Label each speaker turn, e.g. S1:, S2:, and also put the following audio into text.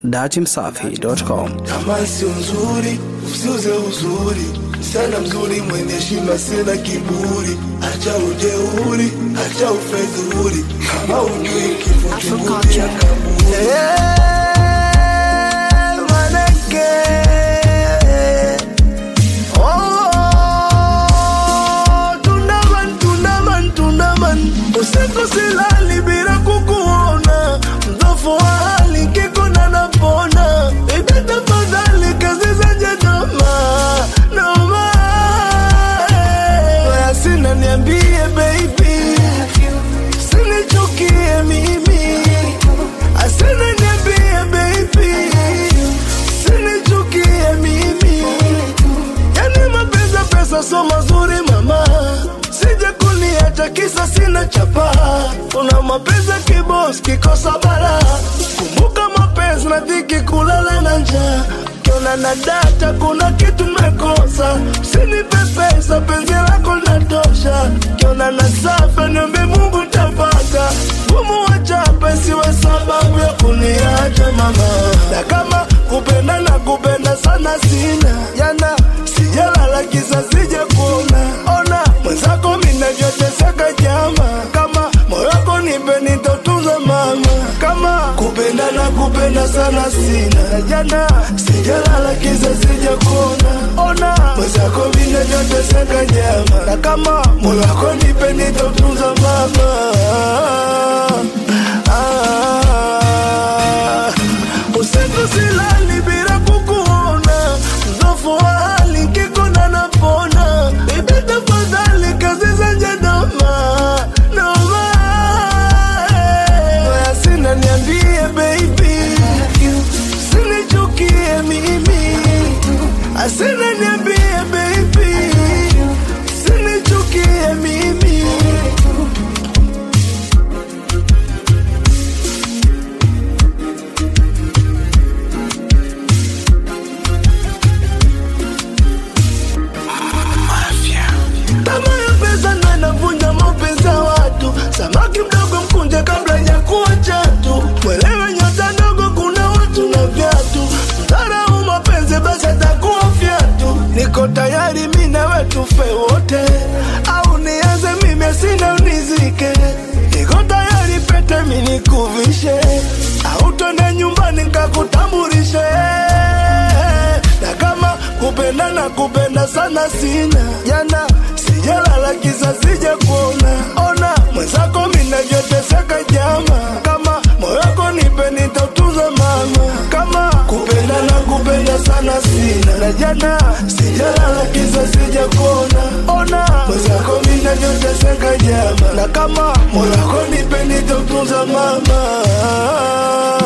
S1: datimsafi.com.
S2: Kama sio nzuri usiuze uzuri, sana mzuri mwenye heshima, sina kiburi, acha ujeuri, acha ufedhuri, kama ujui kifo kinguti ya kaburi. Usiku silali bila kukuona, mdhofu wa hali kikuna napona, ibe tafadhali kazi zenye noma noma, Waya sina niambie baby, sinichukie mimi, asina niambie baby, sinichukie mimi, yani mapenzi ya pesa so mazuri mama, sije kuniacha kisa sina chapa, una mapenzi ya kibos kikosa bara, kumbuka mapenzi na dhiki kulala na njaa kiona na data kuna kitu mekosa, usinipe pesa, penzi lako linatosha. Kiona na safa, niombe Mungu tapata gumu wachape, siwe sababu ya kuniacha mama, na kama kupenda na kupenda sana sina jana, sijalala kisa sija kuona ona mwenzako minavyoteseka jama, kama moyo wako nipe nitotunza mama, kama kupenda na kupenda sana sina jana, sijalala kisa sija kuona ona mwenzako minavyoteseka jama, na kama moyo wako nipe nitotunza mama ah, usiku silali bila kukuona, mdhofu wa hali kikona napona, ibe tafadhali kazi zenye noma noma, Waya sina niambie baby, sinichukie mimi, asina niambie baby, sinichukie mimi. Tamaa ya pesa ndo inavunja mapenzi ya watu. Samaki mdogo mkunje kabla ya kuwa chatu. Mwelewe nyota ndogo, kuna watu na viatu. Mdharau mapenzi basi atakuwa fyatu. Niko tayari mi nawe tufe wote, au nianze mimi sina unizike. Niko tayari pete mi nikuvishe, au twende nyumbani nikakutambulishe na kama kupenda na kupenda sana sina jana sijalala kisa sija kuona ona mwenzako minavyoteseka jama kama moyo wako nipe nitautunza mama kama kupenda na kupenda sana sina na jana sijalala kisa sija kuona ona mwenzako minavyoteseka jama na kama moyo wako nipe nitautunza mama